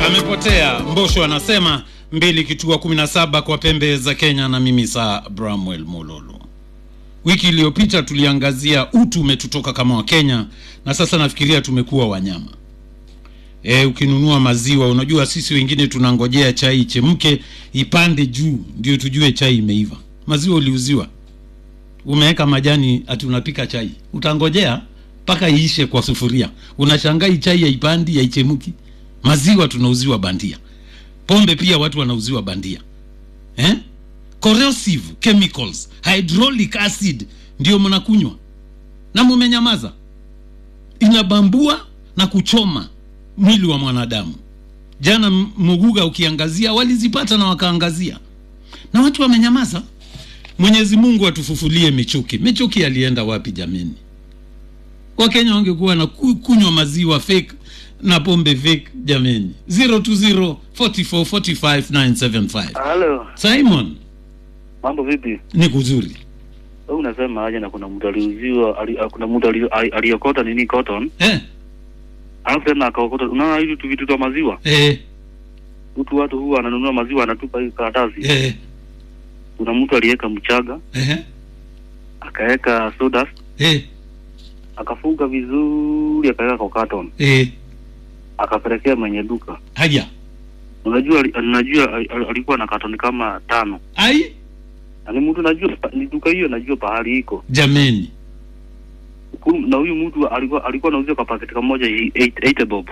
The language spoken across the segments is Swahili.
amepotea. Mbosho anasema mbili kitua 17 kwa pembe za Kenya, na mimi saa Bramwell Mololo. Wiki iliyopita tuliangazia utu umetutoka kama Wakenya, na sasa nafikiria tumekuwa wanyama. E, ukinunua maziwa, unajua sisi wengine tunangojea chai ichemke ipande juu ndio tujue chai imeiva. Maziwa uliuziwa, umeweka majani, ati unapika chai, utangojea mpaka iishe kwa sufuria. Unashangaa hii chai haipandi, haichemki. Maziwa tunauziwa bandia, pombe pia watu wanauziwa bandia eh? corrosive chemicals, hydraulic acid ndio mnakunywa na mumenyamaza. Inabambua na kuchoma mwili wa mwanadamu. Jana M- Muguga ukiangazia, walizipata na wakaangazia, na watu wamenyamaza. Mwenyezi Mungu atufufulie Michuki. Michuki alienda wapi jameni? Wakenya wangekuwa na ku- kunywa maziwa fake na pombe fake jameni. 020 44 45 975. Halo, Simon, mambo vipi? ni kuzuri. Wewe unasema aje na kuna mtu aliuziwa ali, ah, kuna mtu ali- ali- aliokota nini cotton, Eh, alafu tena akaokota. Unaona hivi tu vitu vya maziwa, eh, mtu watu huwa ananunua maziwa anatupa hii karatasi. eh, Kuna mtu aliweka mchaga, eh, akaweka soda, eh, akafunga vizuri, akaweka kwa carton, eh. akapelekea mwenye duka. Haya. Unajua ali- unajua ali- ali- alikuwa na carton kama tano. Ai, Ani mtu najua pa- ni duka hiyo, najua pahali iko jameni. Huku- na huyu mtu alikuwa alikuwa anauzia kwa paketi kamoja 8 bob.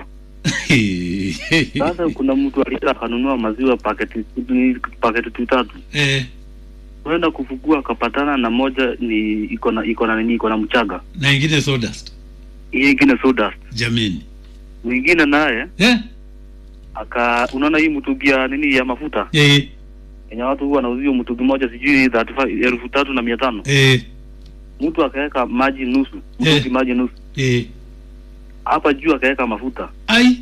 Sasa kuna mtu alienda akanunua maziwa paketi paketi tu tatu, eh, kwenda kufukua akapatana na moja ni iko na iko na nini iko na mchaga, na ingine sawdust. hii ingine sawdust, Jameni. mwingine naye Eh, aka unaona hii mtungi ya nini ya mafuta eh, yenye watu huwa wanauzia mtungi moja sijui 35 elfu tatu na mia tano eh, mtu akaweka maji nusu mtungi Eh. maji nusu eh. hapa juu akaweka mafuta. Ai,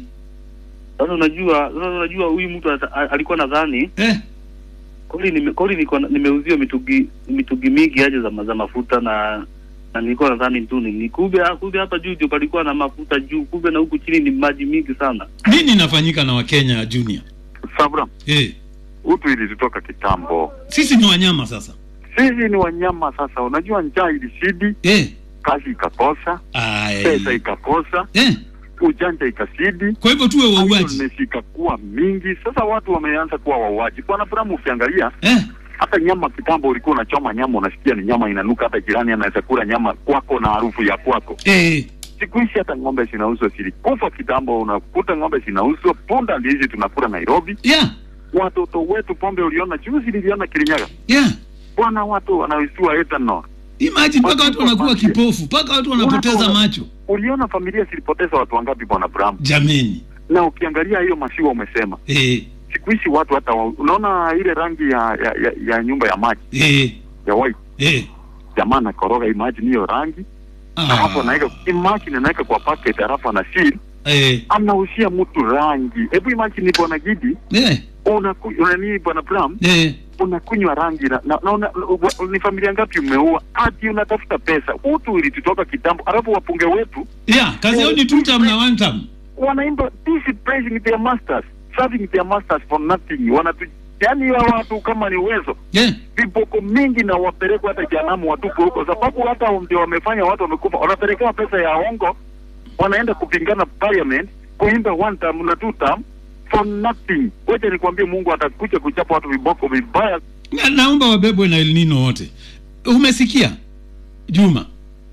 Sasa unajua sasa unajua huyu mtu ata- a- alikuwa nadhani eh, kweli nime, kweli niko na- nimeuziwa mitungi mitungi mingi aje za, ma- za mafuta na na nilikuwa nadhani tu ni ni kumbe ah, kumbe hapa juu ndio palikuwa na mafuta juu, kumbe na huku chini ni maji mingi sana. nini inafanyika na Wakenya Junior? Sabra, Eh, utu ilitutoka kitambo. sisi ni wanyama sasa. Sisi ni wanyama sasa. Unajua, njaa ilishidi, Eh, kazi ikakosa, pesa ai. ikakosa, Eh, ujanja ikasidi, kwa hivyo tuwe wauaji. idleness ikakuwa mingi. Sasa watu wameanza kuwa wauaji. Bwana Bramu, ukiangalia Eh, hata nyama kitambo, ulikuwa unachoma nyama, unasikia ni nyama inanuka, hata jirani anaweza kula nyama kwako na harufu ya kwako. eh, Siku hizi hata ng'ombe zinauzwa, zilikufa kitambo, unakuta ng'ombe zinauzwa, punda ndizi tunakula Nairobi. yeah, Watoto wetu pombe, uliona juzi, niliona Kirinyaga yeah. bwana, watu wanaisiwa ethanol. Imagine mpaka watu wanakuwa kipofu, mpaka watu wanapoteza Watu- macho. Uliona familia zilipoteza watu wangapi, bwana Bram? Jameni. Na ukiangalia hiyo masiwa umesema, Eh, siku hizi watu hata wa, unaona ile rangi ya, ya, ya, ya nyumba ya maji eh, ya white, eh. jamaa anakoroga, imagine hiyo rangi alafu anaweka imagine, anaweka kwa packet, alafu ana seal, eh, anaushia mtu rangi. Hebu imagine bwana Gidi, eh, unaku- unani bwana Bram, eh. unakunywa rangi na, na, na una, wa- ni familia ngapi umeua? Ati unatafuta pesa. Utu ilitutoka kitambo, alafu wapunge wetu Yeah, kazi yao ni two term na one term. wanaimba this is praising their masters serving their masters for nothing wanatu yani hawa watu kama ni uwezo Yeah. viboko mingi na wapelekwa hata janamu watuko huko sababu hata ndio wamefanya watu wamekufa wanapelekewa pesa ya ongo wanaenda kupingana parliament kuimba one term na two term for nothing wacha nikwambie mungu atakuja kuchapa watu viboko vibaya Na, naomba wabebwe na El Nino wote. Umesikia Juma?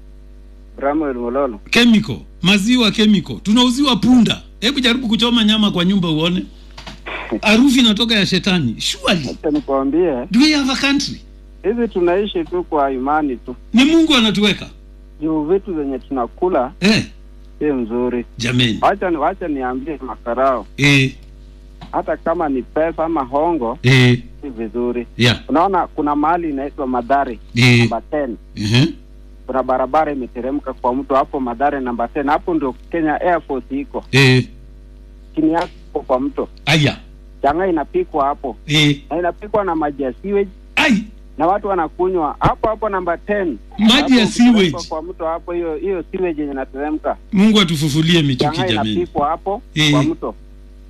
Samuel Mololo. Chemical, maziwa chemical, tunauziwa punda. Hebu jaribu kuchoma nyama kwa nyumba uone, harufu inatoka ya shetani. Surely Acha nikwambie, do we have a country? hivi tunaishi tu kwa imani tu, Ni Mungu anatuweka juu vitu zenye tunakula eh, si mzuri. jameni Wacha ni wacha niambie makarao, eh, hata kama ni pesa ama hongo eh, si vizuri. yeah, Unaona, kuna mahali inaitwa Madhari eh, namba 10 uh-huh. kuna barabara imeteremka kwa mto hapo Madhari namba 10 hapo ndio Kenya Air Force iko eh, chini yake iko kwa mto. aya Changa inapikwa hapo eh, na inapikwa na maji ya sewage ai na watu wanakunywa hapo hapo namba 10 maji ya Hapo ukiteremka sewage. kwa mto hapo, hiyo hiyo sewage yenye inateremka Mungu atufufulie michuki changa jameni. inapikwa hapo Eh. kwa mto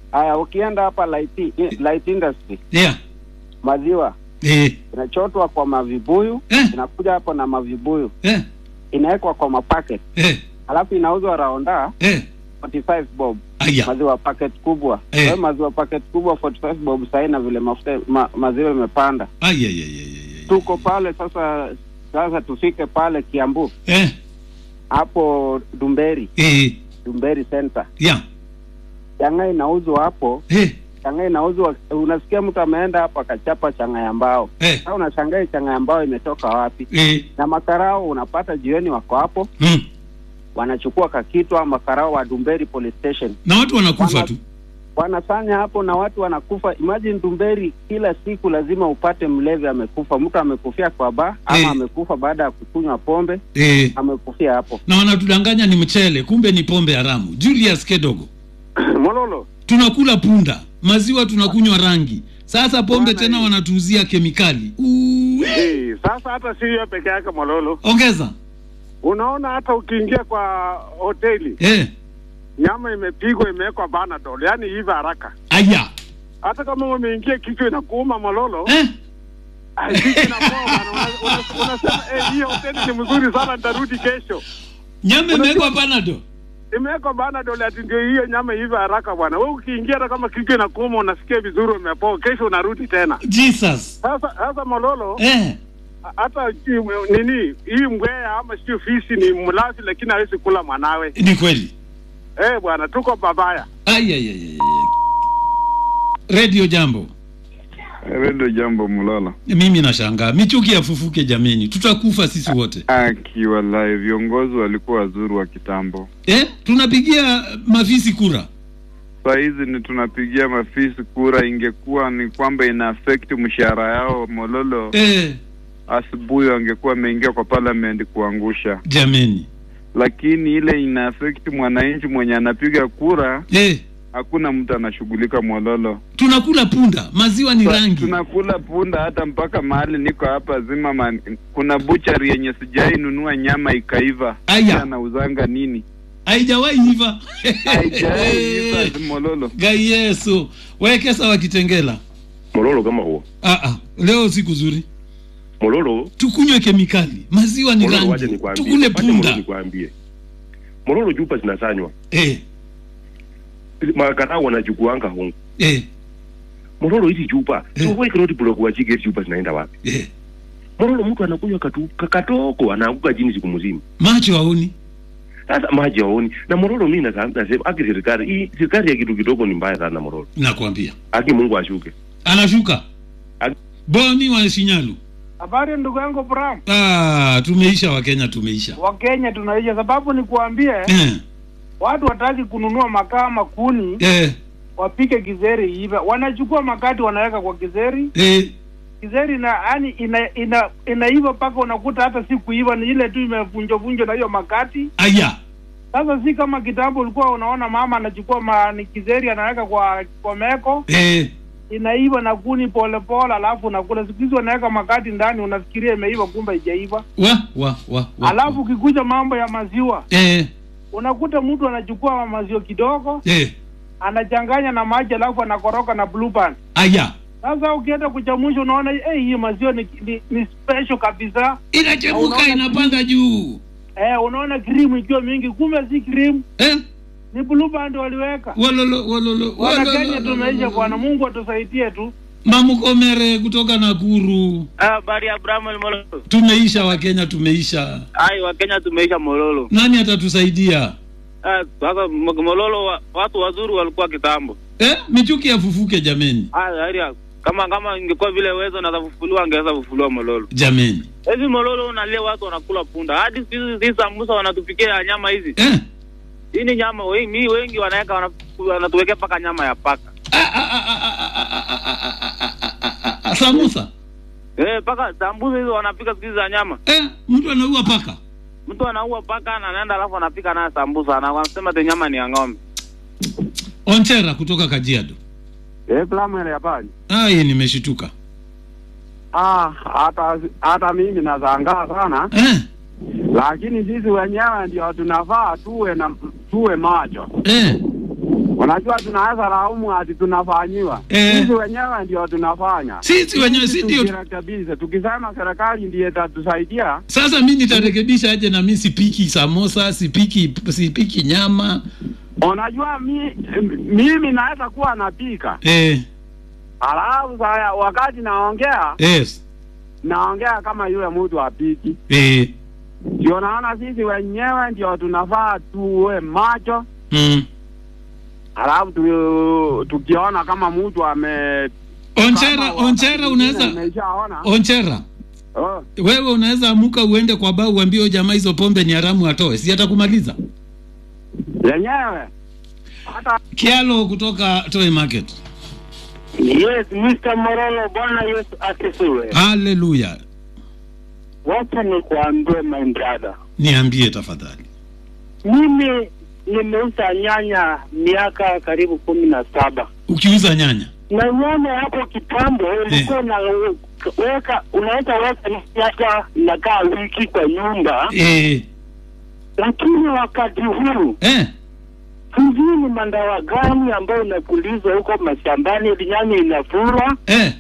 Haya, ukienda hapa light, light industry yeah maziwa eh inachotwa kwa mavibuyu eh inakuja hapo na mavibuyu eh inawekwa kwa mapacket eh alafu inauzwa raonda eh 45 bob aya maziwa packet kubwa Eh. Kwa hiyo maziwa packet kubwa 45 bob sahii na vile mafuta ma, maziwa imepanda aya ya ya ya tuko pale sasa sasa tufike pale kiambu eh hapo dumberi eh dumberi center yeah changa inauzwa hapo eh changa inauzwa unasikia mtu ameenda hapo akachapa changa ya mbao eh sasa unashangaa hii changa ya mbao imetoka wapi eh na makarao unapata jioni wako hapo mm. wanachukua kakitwa makarao wa dumberi police station na watu wanakufa Wana- tu wanafanya hapo na watu wanakufa. Imagine Dumberi, kila siku lazima upate mlevi amekufa, mtu amekufia kwa baa ama Eh. amekufa baada ya kukunywa pombe, eh amekufia hapo. na wanatudanganya ni mchele kumbe ni pombe haramu julius kedogo Mololo, tunakula punda maziwa tunakunywa rangi sasa pombe Bwana tena hii. wanatuuzia kemikali Uu, eh. eh, sasa hata si hiyo peke yake Mololo, ongeza unaona hata ukiingia kwa hoteli eh nyama imepigwa imewekwa Panadol, yani hivi haraka. aya Hata kama umeingia kichwa inakuuma Mololo, eh ah, kichwa inakuuma bana, una- una- unasema eh, hii hoteli ni mzuri sana, nitarudi kesho. nyama imewekwa panado Imewekwa Panadol ati ndio hiyo nyama hivi haraka bwana. Wewe ukiingia hata kama kichwa inakuuma unasikia vizuri, umepoa, kesho unarudi tena. jesus Sasa sasa Mololo, eh hata ji- nini hii mbweha ama sio fisi ni mlazi, lakini hawezi kula mwanawe. ni kweli Eh bwana, tuko babaya. aya ya ya radio jambo Redio Jambo Mulala. mimi nashangaa michuki yafufuke jameni tutakufa sisi wote Akiwalai, viongozi walikuwa wazuri wa kitambo. eh tunapigia mafisi kura Saa hizi ni tunapigia mafisi kura, ingekuwa ni kwamba ina affect mshahara yao Mololo, eh asubuhi wangekuwa wameingia kwa parliament kuangusha, jameni lakini ile ina affect mwananchi mwenye anapiga kura, eh hakuna mtu anashughulika Mololo. tunakula punda maziwa ni Sa- rangi Tunakula punda hata mpaka mahali niko hapa zima man, kuna buchari yenye sijai nunua nyama ikaiva. Aya. Anauzanga nini? haijawahi hiva Haijaiva Mololo. gai yesu wekesa wa kitengela mololo kama huo ah, ah. leo siku zuri mololo tukunywe kemikali maziwa ni mololo waje rangi nikwambie tukule Wacha mololo punda nikwambie mololo chupa zinasanywa eh, makarau wanachukuanga hongo eh, mololo hizi chupa Eh. tuweke road block wachike hizi chupa zinaenda wapi eh. mololo mtu anakunywa katu kakatoko anaanguka chini siku mzima macho haoni sasa maji haoni na mololo mimi nasa- nasema aki serikali hii serikali ya kitu kidogo ni mbaya sana mololo nakwambia aki Mungu ashuke anashuka Ag- boni wa shinyalu Habari ndugu yangu Bram, ah, tumeisha wakenya tumeisha Wakenya tunaisha, sababu ni kuambie eh, watu wataki kununua makaa makuni eh, wapike kizeri iive, wanachukua makati wanaweka kwa kizeri, eh, kizeri na yani ina, ina, inaiva mpaka unakuta hata si kuiva, ni ile tu imevunjwa vunjwa na hiyo makati. aya Sasa si kama kitambo ulikuwa unaona mama anachukua ma, ni kizeri anaweka kwa kwa meko eh, inaiva na kuni polepole, alafu unakula. Siku hizi wanaweka makati ndani, unafikiria imeiva, kumbe haijaiva. wa wa wa, wa Alafu ukikuja mambo ya maziwa eh, unakuta mtu anachukua maziwa kidogo eh, anachanganya na maji alafu anakoroka na blue band. aya Sasa ukienda kuchamusha unaona eh, hii maziwa ni, ni, ni special kabisa inachemuka Unaona inapanda juu eh, unaona cream ikiwa mingi, kumbe si cream, eh, ni blue band waliweka. walolo walolo Wana walolo, Kenya tumeisha walolo. bwana, Mungu atusaidie tu. mamukomere kutoka nakuru Habari ya Abraham Mololo. tumeisha wakenya tumeisha Ai, Wakenya tumeisha Mololo. nani atatusaidia Ah, Sasa M- Mololo wa, watu wazuri walikuwa kitambo. eh, michuki yafufuke jameni Ah, haya kama kama ingekuwa vile uwezo na kufufuliwa angeweza kufufuliwa Mololo. jameni Hivi Mololo unalia watu wanakula punda. Hadi siku hizi hizi sambusa wanatupikia nyama hizi. eh? Hii ni nyama wengi, mi wengi wanaweka wana- wanatuwekea paka nyama ya paka. Ah, ah, ah, ah, ah, ah, ah, ah, ah, ah, ah, ah, samusa Eh, paka sambusa hizo wanapika siku hizi za nyama. eh, mtu anaua paka Mtu anaua paka na anaenda alafu anapika naye sambusa na wanasema te nyama ni ya ng'ombe. onchera kutoka kajiado Eh, Blamwele habari. ai nimeshituka Ah, hata hata mimi nazangaa sana, eh, lakini sisi wenyewe ndio tunafaa tuwe na tuwe macho. eh, Unajua tunaweza laumu ati tunafanyiwa. Eh. Sisi wenyewe ndio tunafanya. Sisi wenyewe si ndio? tukirekebisha. Tukisema serikali ndiye itatusaidia, Sasa mi nitarekebisha aje na mi sipiki samosa, sipiki sipiki nyama unajua mi, mimi naweza kuwa napika, eh, alafu saya wakati naongea yes, naongea kama yule mtu apiki. eh, Ndio naona sisi wenyewe ndio tunafaa tuwe macho, mm. alafu tu, tukiona kama mtu ame Onchera, kama onchera wakati unaweza mwingine umeshaona onchera oh, wewe unaweza amuka uende kwa baa uambie huyo jamaa hizo pombe ni haramu atoe, si atakumaliza. yenyewe hata Kialo kutoka Toy Market. Yes, Mr. Morolo, Bwana Yesu asifiwe. Haleluya, Wacha nikuambie my brother, niambie tafadhali. mimi nimeuza nyanya miaka karibu kumi na saba Ukiuza nyanya na nyanya hapo kitambo ulikuwa unaweka unaweza weka nyanya inakaa wiki kwa nyumba, eh, lakini wakati huu eh, sijui ni mandawa gani ambayo unapulizwa huko mashambani, ili nyanya inafura eh,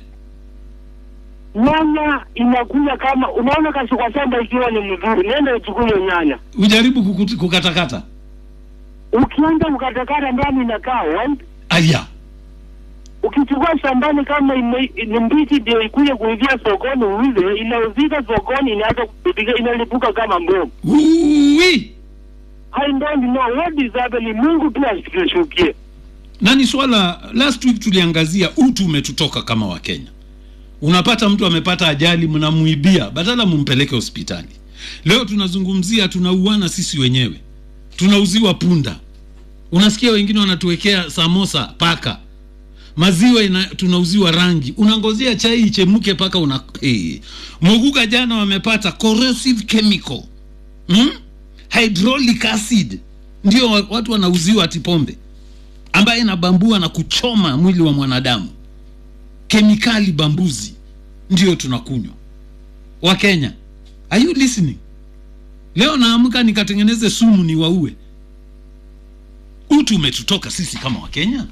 nyanya inakuja kama unaona kashi kwa shamba ikiwa ni mzuri, nenda uchukue hiyo nyanya ujaribu kukuti- kukatakata. ukienda ukatakata ndani inakaa white. Aya, Ukichukua shambani kama ime- ni mbichi ndio ikuje kuingia sokoni uuze, inauzika sokoni, inaanza kupiga, inalipuka kama mboga. uwi I don't know what is happening. Mungu tu asitushukie. na ni swala last week tuliangazia utu umetutoka kama wakenya unapata mtu amepata ajali mnamuibia badala mumpeleke hospitali leo tunazungumzia tunauana sisi wenyewe tunauziwa punda unasikia wengine wanatuwekea samosa paka maziwa ina, tunauziwa rangi unangozea chai ichemuke paka una hey. moguka jana wamepata corrosive chemical hmm? hydraulic acid ndio wa- watu wanauziwa ati pombe ambaye inabambua na kuchoma mwili wa mwanadamu kemikali bambuzi ndio tunakunywa wakenya are you listening leo naamka nikatengeneze sumu ni waue utu umetutoka sisi kama wakenya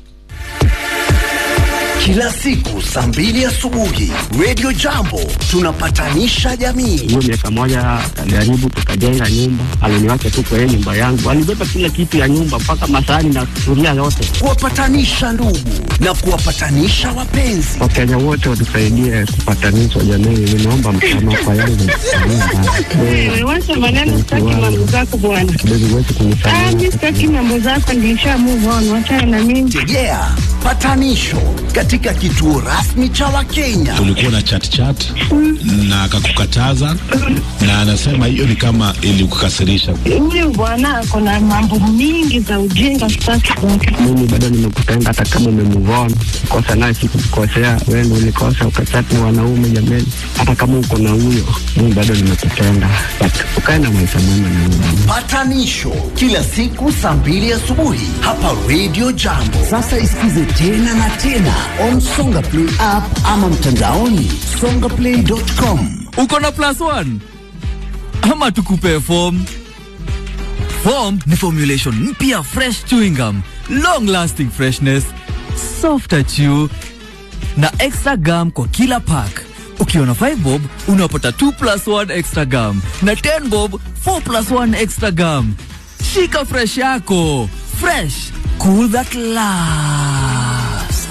Kila siku saa mbili asubuhi Radio Jambo tunapatanisha jamii. hiyo miaka moja alijaribu tukajenga nyumba, aliniwacha tu kwa hiyo nyumba yangu, alibeba kila kitu ya nyumba mpaka masahani na sufuria yote. Kuwapatanisha ndugu na kuwapatanisha wapenzi. Wakenya wote watusaidie kupatanishwa jamii, ninaomba msamaha kwa yale Wewe wacha maneno, sitaki mambo zako bwana. kidogo wetu Ah, kunisamehe. mimi sitaki mambo zako, nilisha move on, wachana na mimi. Tegea patanisho katika kituo rasmi cha Wakenya. Kulikuwa na chat chat na akakukataza, na anasema hiyo ni kama ilikukasirisha. Huyu bwana ako na mambo mingi za ujinga, sitaki kwake. Mimi bado nimekupenda hata kama umemuvona kosa naye sikukukosea, wewe ndio ulikosa ukachati na wanaume jameni. Hata kama uko na huyo, mimi bado nimekupenda, but ukae na maisha mema na mimi. Patanisho kila siku saa mbili asubuhi hapa Radio Jambo. Sasa isikize tena na tena on Songa Play app ama mtandaoni songaplay.com. uko na plus one ama tukupe form form ni formulation mpya fresh chewing gum long lasting freshness softer chew na extra gum kwa kila pack ukiwa na 5 bob unapata 2 plus 1 extra gum na 10 bob 4 plus 1 extra gum shika fresh yako fresh cool that lasts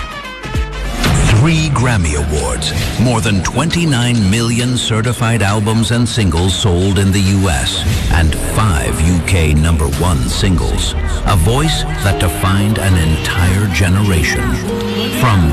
Three Grammy Awards, more than 29 million certified albums and singles sold in the US, and five UK number one singles. A voice that defined an entire generation. From